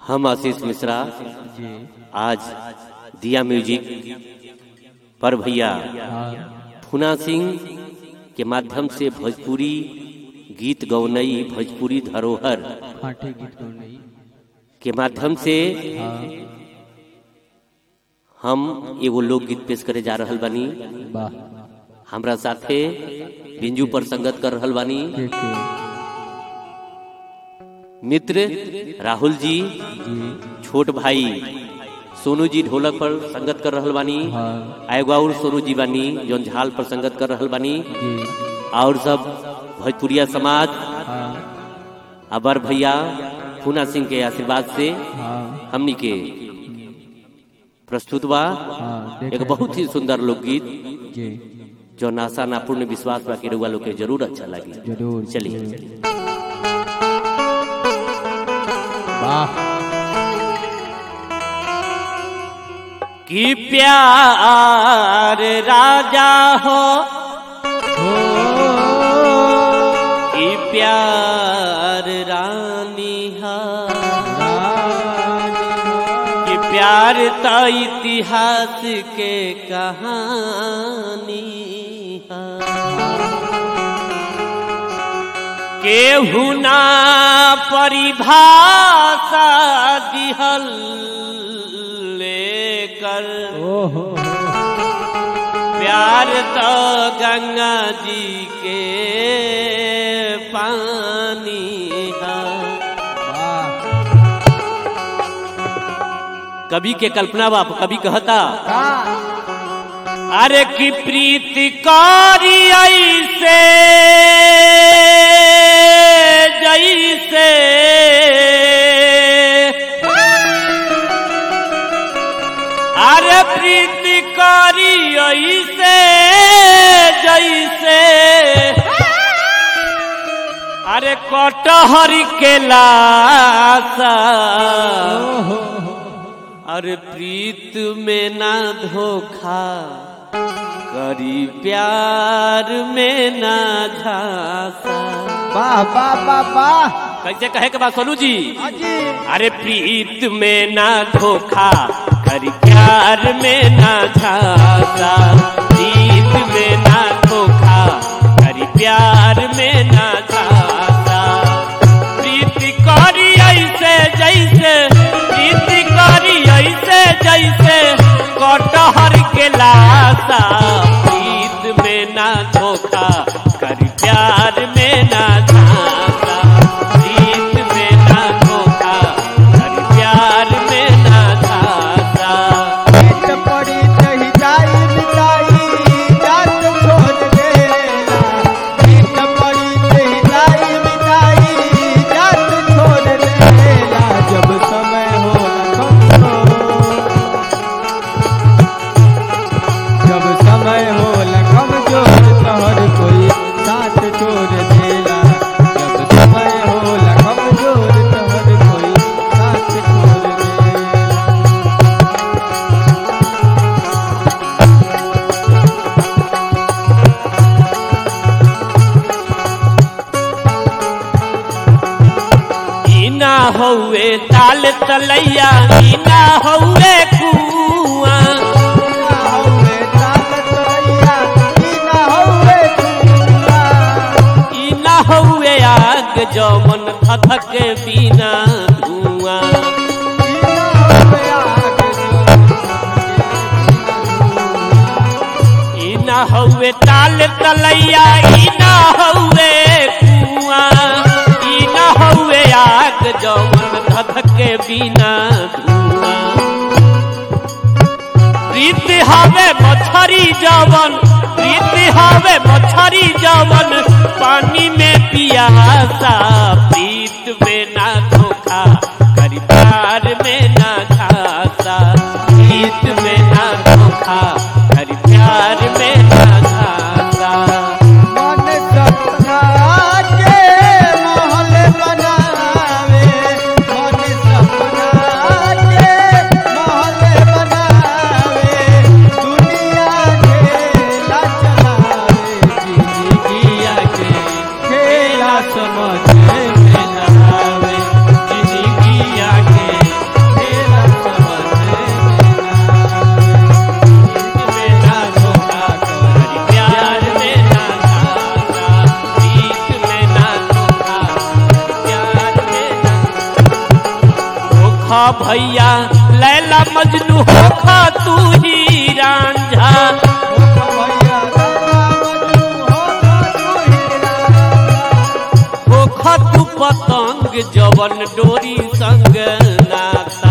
हम आशीष मिश्रा जी आज दिया म्यूजिक पर भैया हाँ फुना सिंह के माध्यम से भोजपुरी गीत गौनई भोजपुरी धरोहर फाटे गीत गौनई के माध्यम से हाँ हम एगो लोकगीत पेश करे जा रहल बानी वाह हमरा साथे बिंजू पर संगत कर रहल बानी के के मित्र राहुल जी जी छोट भाई सोनू जी ढोलक पर संगत कर रहल बानी हाँ एगो और सोनू जी बानी जौन झाल पर संगत कर रहल बानी जी और सब भोजपुरिया समाज हाँ अबर भैया पूना सिंह के आशीर्वाद से हाँ हमनी के प्रस्तुत बा हाँ देख एक रहे बहुत ही सुंदर लोकगीत हैं। जी जो नासा ना पूर्ण विश्वास बा के रउआ लोग के जरूर अच्छा लगी जरूर चलिए जरूर। चलिए वाह कि प्यार राजा हो हो कि प्यार रानी हा कि प्यार तो इतिहास के कहानी हा केहू ना परिभाषा दिहल लेकर ओहो प्यार तो गंगा जी के पानी हा वाह कवि के कल्पना बाप कवि कहता हाँ अरे की प्रीति कारी ऐसे जैसे अरे प्रीति कारी ऐसे जैसे अरे कटहर के लासा ओहो अरे प्रीत में ना धोखा करी प्यार में ना झांसा वाह वाह वाह वाह कैसे कहे के बाद सोनू जी अजी अरे प्रीत में ना धोखा करी प्यार में ना झांसा प्रीत में ना धोखा करी प्यार में ना झांसा प्रीति करी ऐसे जैसे प्रीति करी ऐसे जैसे कटहर के लाशा प्रीत में ना धोखा करी प्यार में ना झांसा प्रीत में ना धोखा करी प्यार में ना झांसा पेट पड़ी तही जाई मिटाई जात छोड़ देला पेट पड़ी तही जाई मिटाई जात छोड़ देला जब समय होला कमजोर जब समय होला कमजोर तोहर कोई साथ छोड़ देला जब समय होला कमजोर तोहर कोई साथ छोड़ देला इना हौवे ताल तलैया इना हौवे कुआं ना हौवे ताकत रैया ई ना हौवे दुनिया इना हौवे आग जमन धधक बिना धुआं ई ना हौवे आग इना हौवे ताल तलैया इना हौवे कुआं इना हौवे आग जमन धधक बिना धुआं प्रीत हवे मछरी जवन प्रीत हवे मछरी जवन पानी में पियासा प्रीत में ना धोखा करी प्यार में ना घासा प्रीत में ना धोखा करी प्यार में ना घासा मन सपना के महल बनावे मन सपना के महल बनावे दुनिया खेला चलावे जिंदगी जिंदगिया के खेला समझ भैया लैला मजनू होखा तू ही रांझा होखा तू पतंग जवन डोरी संग नाता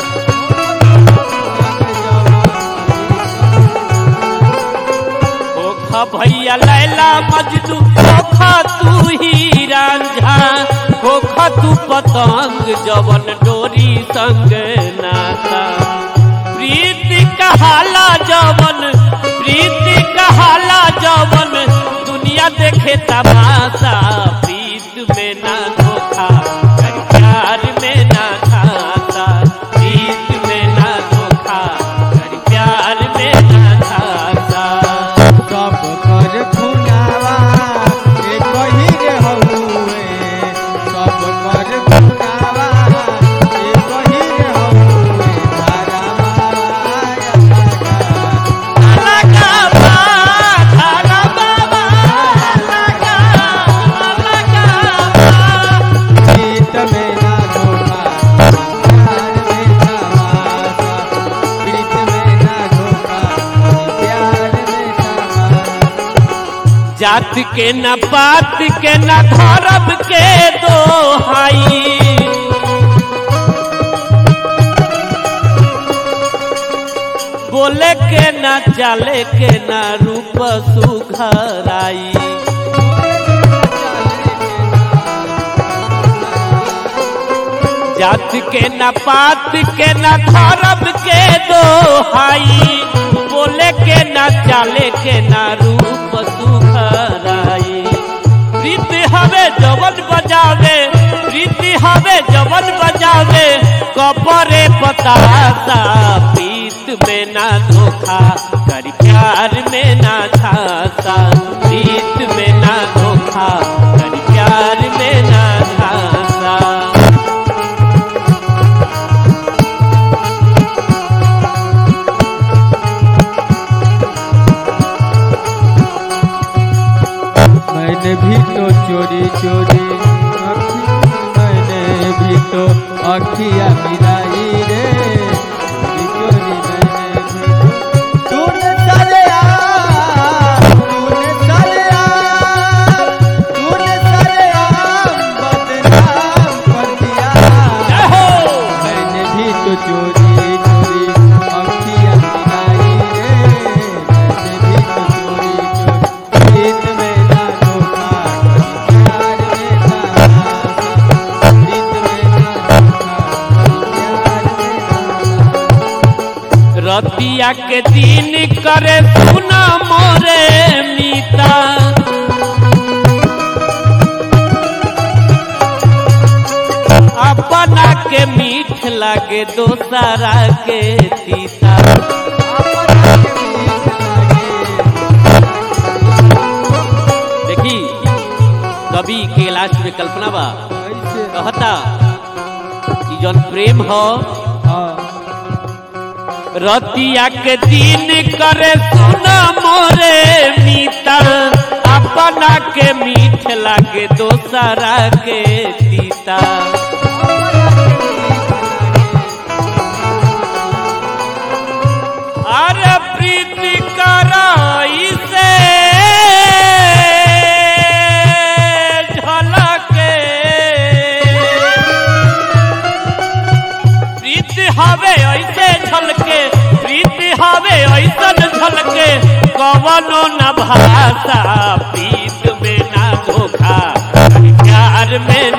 होखा भैया लैला मजनू होखा तू ही रांझा होखा तू पतंग जवन डोरी संग नाता प्रीति कहाला जवन प्रीति कहाला जवन दुनिया देखे तमाशा प्रीत में ना धोखा कर प्यार में ना खाता प्रीत में ना धोखा कर प्यार में ना खाता सब कर खुनावा एक ही रे हउए सब कर खुनावा एक ही रे हउए धारा माया लगा बा धारा बाबा लगा लगा बा गीत में ना धोखा प्यार में तमाशा गीत में ना धोखा प्यार में तमाशा जात के न पात के न धरब के दोहाई बोले के न चले के न रूप सुघराई जात के न पात के न धरब के दोहाई बोले के न चले के न रूप सुखराई प्रीति हवे जवन बजावे प्रीति हवे जवन बजावे कपरे पतासा प्रीत में ना धोखा कर प्यार में ना छाता प्रीत में ना धोखा कर प्यार में ना छाता मैंने भी तो चोरी चोरी अखी- मैंने भी तो अखिया मिलाई रे चोरी चोरी मैंने भी तो तूने सारे आम तूने सारे आम तूने सारे आम बदनाम कर दिया जय हो मैंने भी तो चोरी चोरी अखियाँ मिलाई रे मैंने भी तो चोरी चोरी गीत में ना धोखा प्यार में तमाशा गीत में ना धोखा प्यार में तमाशा रतिया के दिन करे सुना मोरे मीता अपना के मीठ लागे दोसरा के तीता अपना के मीत लागे देखी कवि के लास्ट में कल्पना बा ऐसे कहता कि जौन प्रेम हो हाँ रतिया के दिन करे सुना मोरे मीता अपना के मीठ लागे दोसरा के तीता अरे प्रीति कराई से झलके प्रीति हवे ऐसे झलके प्रीति हवे ऐसन झलके कवनो न भाषा प्रीत में ना धोखा प्यार में